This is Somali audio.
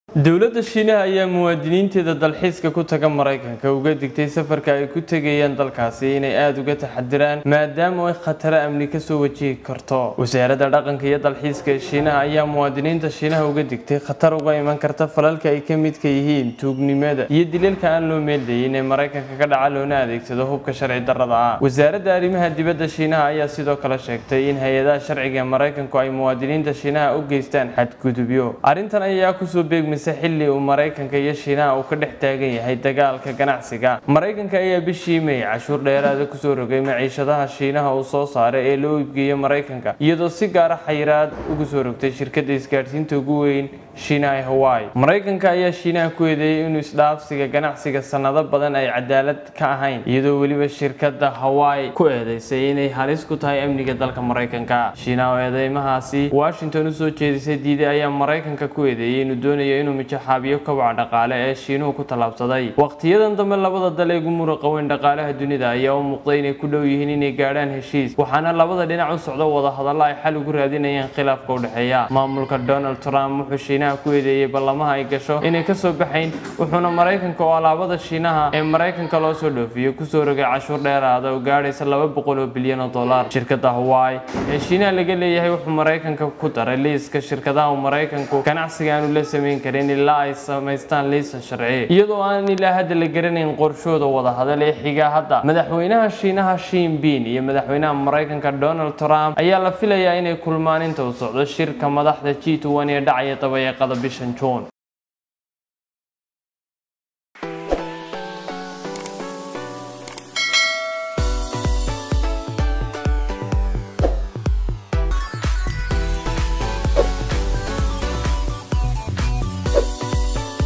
dowladda shiinaha ayaa muwaadiniinteeda dalxiiska ku taga maraykanka uga digtay safarka ay ku tegayaan dalkaasi inay aada uga taxadiraan maadaama ay khataro amni kasoo wajihi karto wasaaradda dhaqanka iyo dalxiiska ee shiinaha ayaa muwaadiniinta shiinaha uga digtay khatar uga iman karta falalka ay ka midka yihiin tuugnimada iyo dilalka aan loo meeldayin ee maraykanka ka dhaca loona adeegsado hubka sharci darrada ah wasaaradda arrimaha dibadda shiinaha ayaa sidoo kale sheegtay in hay-adaha sharciga ee maraykanku ay muwaadiniinta shiinaha u geystaan xadgudubyo arrintan ayaa kusoo beegmay xilli uu maraykanka iyo shiinaha uu ka dhex taagan yahay dagaalka ganacsiga maraykanka ayaa bishii may cashuur dheeraada kusoo rogay maciishadaha shiinaha uu soo saaray ee loo iibgeeyo maraykanka iyadoo si gaara xayiraad ugu soo rogtay shirkadda isgaadhsiinta ugu weyn shiinaha hawaii maraykanka ayaa shiinaha ku eedeeyay inuu isdhaafsiga ganacsiga sannado badan ay cadaalad ka ahayn iyadoo weliba shirkadda hawaii ku eedeysay inay halis ku tahay amniga dalka maraykanka shiinaha oo eedeymahaasi washington usoo jeedisay diiday ayaa maraykanka ku eedeeyay inuu doonayo inuu mijaxaabiyo kobaca dhaqaale ee shiinuhu ku tallaabsaday wakhtiyadan dambe labada dal ee ugu muruqa weyn dhaqaalaha dunida ayaa u muuqday inay ku dhow yihiin inay gaadhaan heshiis waxaana labada dhinac u socdo wada hadalla ay xal ugu raadinayaan khilaafka u dhexeeya maamulka donald trump wuxuu shiinaha ku eedeeyey ballamaha ay gasho inay kasoo baxayn wuxuuna maraykanka oo alaabada shiinaha ee maraykanka loo soo dhoofiyo kusoo rogay cashuur dheeraada oo gaadhaysa laba boqol oo bilyan oo dollar shirkadda hawaii ee shiinaha laga leeyahay wuxuu maraykanka ku daray liiska shirkadaha uu maraykanku ganacsiga aanu la samayn karin ilaa ay samaystaan liisan sharci iyadoo aan ilaa hadda la garanayn qorshooda wada hadal ee xiga hadda madaxweynaha shiinaha shinbin iyo madaxweynaha maraykanka donald trump ayaa la filayaa inay kulmaan inta uu socdo shirka madaxda g ee dhacaya dabayeeqada bishan juun